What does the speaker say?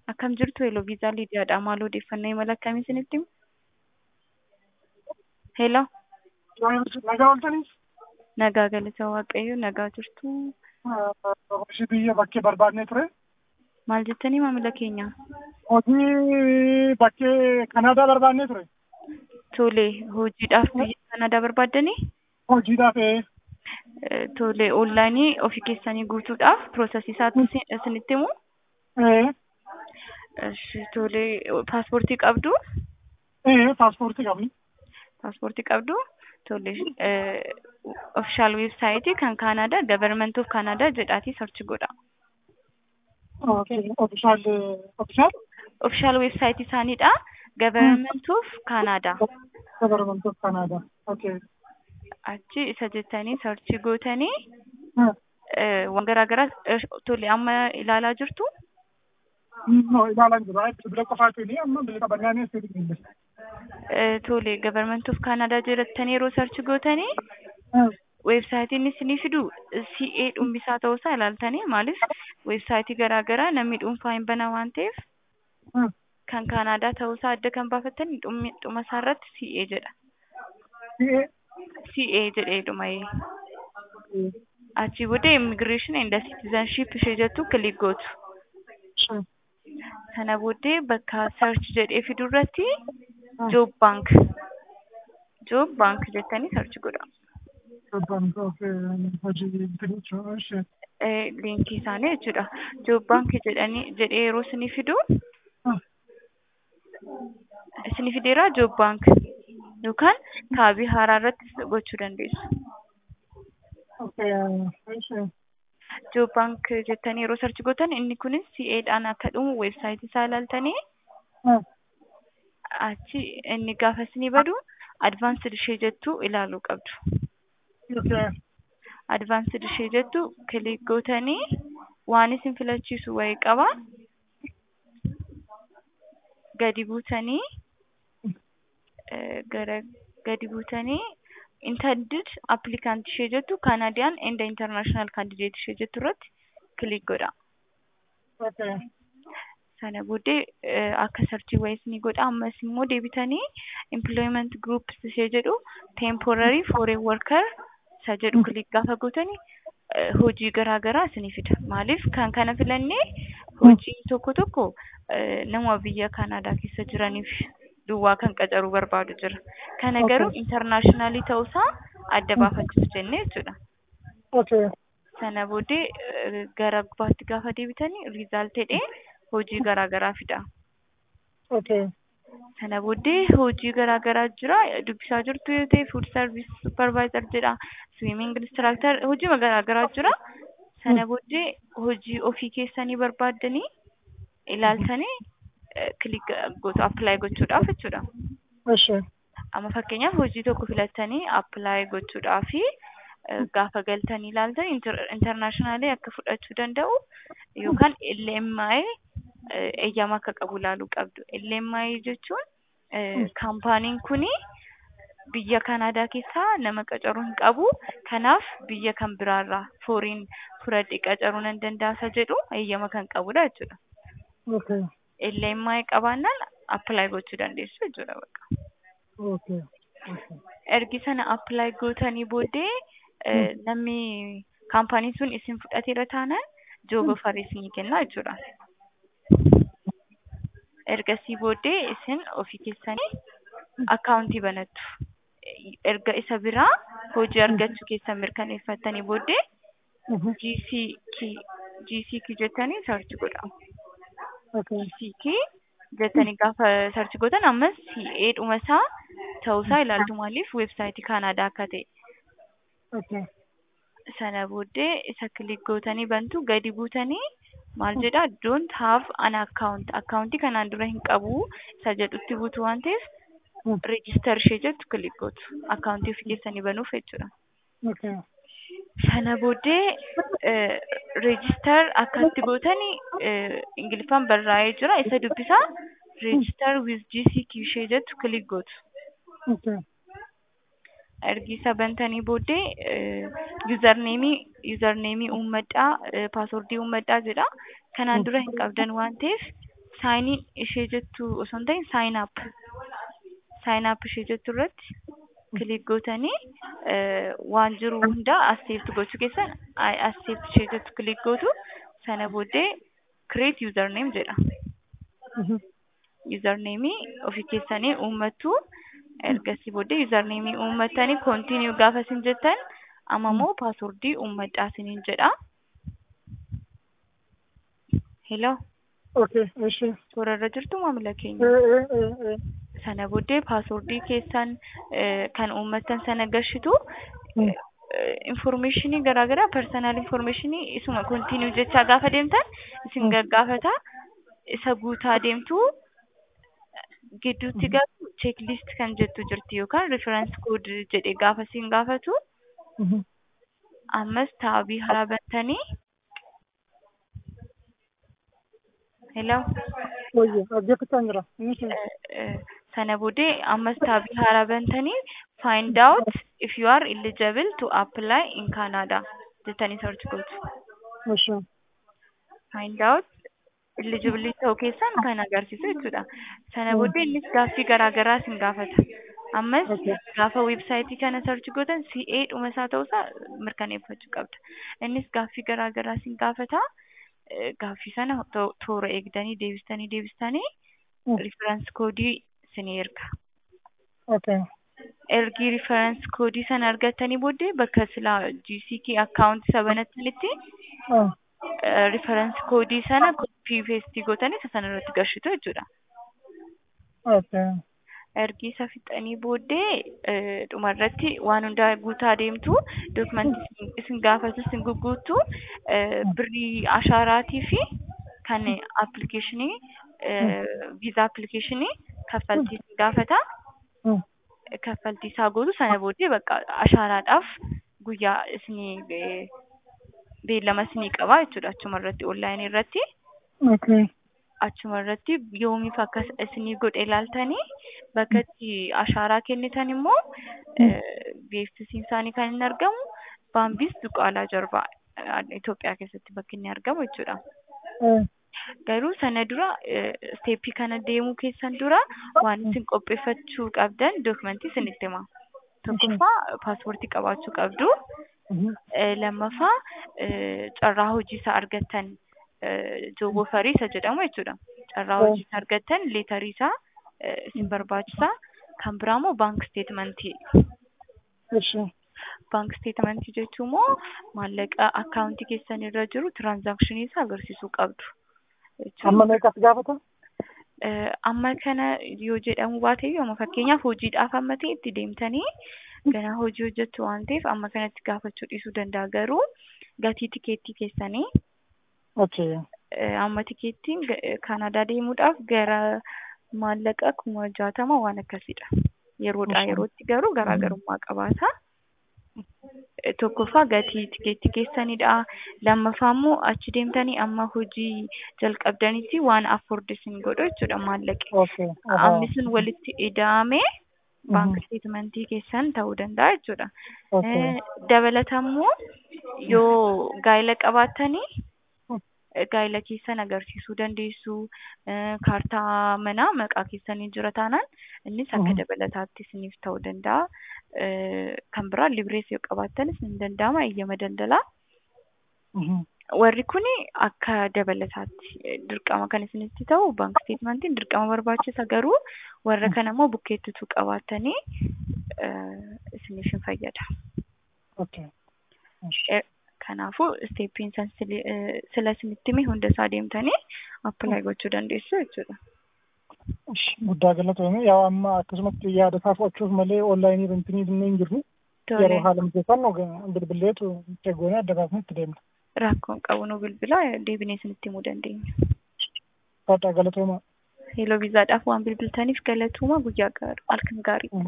Akkam jirtu Hello Viizaa Liidiyaadha. Maal odeeffannoo imala akkamii isinitti himu? Hello. Nagaa ooltaniif Nagaa galata Waaqayyo nagaa jirtu. ishii biyya bakkee barbaadnee ture. Maal jettanii maamila keenya? Hojii bakkee Kanaadaa barbaadnee ture. Tole hojiidhaaf biyya Kanaadaa barbaaddanii? Hojiidhaaf ee, Eh, Tole onlaayinii ofii keessanii guutuudhaaf piroosesii isaatti isin- isinitti himu. ee, Eshi, Tole paaspoortii qabdu? ee, paaspoortii qabni. Paaspoortii qabdu? Tole ofishaal weebsaayitii kan Kanaadaa Government of Canada jedhaatii sarchi godha. Ofishaal, ofishaal, Ofishaal weebsaayitii isaaniidha. Government of Canada. Government of Canada. Okay. Achi isa jettanii sarchi gootanii Hmm. eh, waan garaa garaa eh, tole amma ilaalaa jirtu. No, ilaalaan jira. Bilbila qofaatiin amma bilbila qabannaan eessa bilbille. Eh, Tole Government of Canada jedhattanii yeroo sarchi gootanii weebsaayitiin isinii fidu CA dhumbisaa ta'uusaa ilaaltanii maaliif weebsaayitii garaa garaa namni dhuunfaa hin bana waan ta'eef kan Kanaadaa ta'uusaa adda kan baafattan dhummi- dhuma isaa irratti CA jedha. CA jedhee dhuma'ee. Achii booda Immigration and Citizenship ishee jettu kilik gootu. Sana booddee bakka search jedhee fidu irratti Job Bank. Job Bank jettanii search godha. Hojii bitanii Eh, liinkii isaanii jechuudha. Job Bank jedhanii jedhee yeroo isinii fidu isinii fideera Job Bank yookaan kaabii haaraa irratti gochuu dandeessu. Job Bank jettanii yeroo search gootan inni kunis CA-dhaan akka dhumu weebsaayitii isaa ilaaltanii achi inni gaafa isinii badu advaansed ishee jettu ilaaluu qabdu. Advaansed ishee jettu kilik gootanii waan isin filachiisu wayii qaba. Gadi buutanii eh, gara gadi buutanii intended applicant ishee jettu Canadian and international candidate ishee jettu irratti kilik godha. Sana booddee eh, akka sarchii wayii isinii godha ammas immoo deebitanii employment groups ishee jedhu temporary foreign worker isa jedhu kilik gaafa gootanii eh, hojii garaa garaa isinii fida. Maaliif kan kana filannee hojii tokko tokko eh, nama biyya Kanaadaa keessa jiraniif duwwaa kan qacaruu barbaadu jira. Kana garuu internationally ta'uusaa adda baafachuuf jennee jechuudha. Sana booddee eh, gara gubbaatti gaafa deebitanii result jedhee hojii garaa garaa fida. Sana booddee hojii garaa garaa jira dubbisaa jirtu yoo ta'e food service supervisor jedha swimming instructor hojii garaa garaa jira. Sana booddee hojii ofii keessanii barbaaddanii ilaaltanii kilik gootu apply gochuudhaaf jechuudha. Amma fakkeenyaaf hojii tokko filattanii apply gochuudhaafi eh, gaafa galtanii ilaaltan internationally akka fudhachuu danda'u yookaan LMI eh, eeyyama akka qabu ilaaluu qabdu. LMI jechuun eh, kaampaaniin kuni biyya Kanaadaa keessaa nama qacaruu hin qabu. Kanaaf biyya kan biraarraa fooriin fudhadhee qacaruu nan danda'a jedhu eeyyama kan qabudha jechuudha. LMI qabaannaan apply gochuu dandeessu jechuudha bakka. Ergi sana apply gootanii booddee eh, namni kaampaaniin sun isin fudhateera taanaan job offer isinii kenna jechuudha. Ergasii booddee isin ofii keessanii akkaawuntii banattu. Erga isa biraa hojii argachuu keessan mirkaneeffattanii booddee GCK GCK jettanii search godha. GCK jettanii gaafa search gootan ammas CA dhuma isaa ta'uusaa ilaaltu maaliif weebsaayitii Kanaadaa akka ta'e. Sana booddee isa kilik gootanii bantu gadi buutanii maal jedha don't have an account akkaawuntii kanaan dura hin qabu isa jedhutti buutu waan ta'eef register ishee jettu kilik gootu akkaawuntii ofii keessanii banuuf jechuudha. Sana booddee register akkatti gootanii eh, ingiliffaan barraa'ee jira isa dubbisaa register with GCQ ishee jettu kilik gootu. ergi isa bantanii booddee yuuzarneemii yuuzarneemii uummadhaa paaswordii uummadhaa jedha kanaan dura hin qabdan waan ta'eef saayiniin ishee jettu osoo hin ta'in saayin app saayin app ishee jettu irratti kilik gootanii waan jiru hunda accept gochuu keessan accept ishee jettu kilik gootu sana booddee create username jedha. Username ofii keessanii uummattu ergasii booddee username uummattanii continue gaafa isin jettan amma immoo paaswordii uummadhaa isiniin jedha. Hello. Okay, እሺ Toora irra jirtu maamila keenya. ee ee ee Sana booddee paaswordii keessan kan uummattan sana gashitu informationii garaagaraa personal informationii isuma continue jechaa gaafa deemtan isin gaggaafata isa guutaa deemtu gidduutti garuu checklist kan jettu jirti yookaan reference code jedhe gaafa isin gaafatu ammas taabii haaraa bantanii hello ወየ አጀክታኝ ራ እሺ sana booddee ammas taabii haaraa bantanii find out if you are eligible to apply in Canada jettanii search gootu. እሺ find out eligibility ta'uu keessan kan agarsiisu jechuudha. Sana booddee innis gaaffii garaa garaa isin gaafata. Ammas gaafa weebsaayitii kana search gootan CA dhuma isaa ta'uusaa mirkaneeffachuu qabda. Innis gaaffii garaa garaa isin gaafata. Gaaffii sana toora eegdanii deebistanii deebistanii reference koodii isinii erga. ኦኬ ergi reference koodii sana argattanii booddee bakka silaa GCK account isa banattanitti reference koodii sana copy paste gootanii isa sana irratti gashitu jechuudha. ኦኬ Ergi isa fixanii booddee dhuma irratti waan hundaa guutaa deemtu dokumentii isin gaafatu isin guguuttu birrii ashaaraatii fi kan appilikeeshinii viizaa appilikeeshinii kaffaltii isin gaafata. kaffaltii isaa gootu sana booddee bakka ashaaraadhaaf guyyaa isinii beellama isinii qabaa jechuudha achuma irratti onlaayinii irratti ኦኬ achuma irratti yoomiif akka isinii godhe ilaaltanii bakka itti ashaaraa kennitan immoo beeksisiin isaanii kan inni argamu baambiis duqaalaa jarbaa Itoophiyaa keessatti bakki inni argamu jechuudha. Garuu sana dura isteeppii kana deemuu keessan dura waan isin qopheeffachuu qabdan dookumentii isinitti hima. Tokkoffaa paaspoortii qabaachuu qabdu. Lammaffaa carraa hojii isaa argattan jooboo farii isa jedhamu jechuudha. Carraa hojii isaa argattan leetarii isaa isin barbaachisa. Kan biraa immoo baank steetmentii. እሺ Baank steetmentii jechuun immoo maallaqa akkaawuntii keessan irra jiru tiraansaakshinii isaa agarsiisuu qabdu. amma meeqas gaafata amma kana yoo jedhamu baate amma fakkeenyaaf hojiidhaaf amma ta'e itti deemtanii ganaa hojii hojjettu waan ta'eef amma kanatti gaafachuu dhiisuu danda'a garuu gatii tikeettii keessanii ኦኬ amma tikeettiin Kanaadaa deemuudhaaf gara maallaqa kuma jaatama waan akkasiidha. Yeroodhaa yerootti garuu garaagarummaa qabaata. tokkoffaa gatii tikeettii keessanidha. Lammaffaa immoo achi deemtanii amma hojii jalqabdanitti waan afford isin godhu jechuudha maallaqi. ኦኬ Amni sun walitti ida'amee baank steetmentii keessan ta'uu danda'a jechuudha. ኦኬ Dabalata immoo yoo gaa'ela qabaattanii gaa'ela keessan agarsiisuu dandeessu. Kaartaa manaa maqaa keessanii jira taanaan innis akka dabalataatti isiniif ta'uu danda'a. Kan biraa librees yoo qabaattanis ni danda'ama eeyyama daldalaa. Warri kun akka dabalataatti dirqama kan isinitti ta'u baank steetmentiin dirqama barbaachisa garuu warra kana immoo bukkeettituu qabaattanii isiniif hin fayyada. ኦኬ Kanaafuu isteeppiin san sila isinitti hime hunda isaa deemtanii appilaayi gochuu dandeessu jechuudha. guddaa galatoome yaa amma akkasumatti yaada isaa fudhachuuf malee onlaayinii bantinii dinnee hin jirru yeroo haala mijeeffannu bilbilleetu eeggoonee adda baafnee itti deemna. Rakkoon qabu nu bilbilaa deebinee isinitti himuu dandeenya. Fadhaa galatooma. Yeeloo viizaadhaaf waan bilbiltaniif galatooma guyyaa gaarii halkan gaarii.